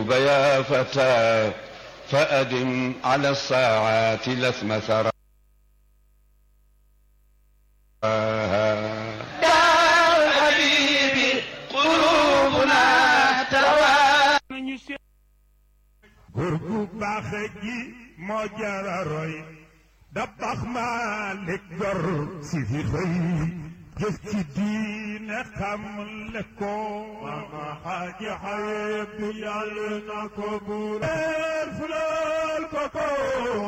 القلوب يا فتى فأدم على الساعات لثم ثراها دار الحبيب قلوبنا توى nañu seet góor gu baax gi moo jara roy da baax Maalik gor si fi xëy jëf ci diine xam le ko mama xaaji xayeb yàlla na ko bu leer fulal ko ko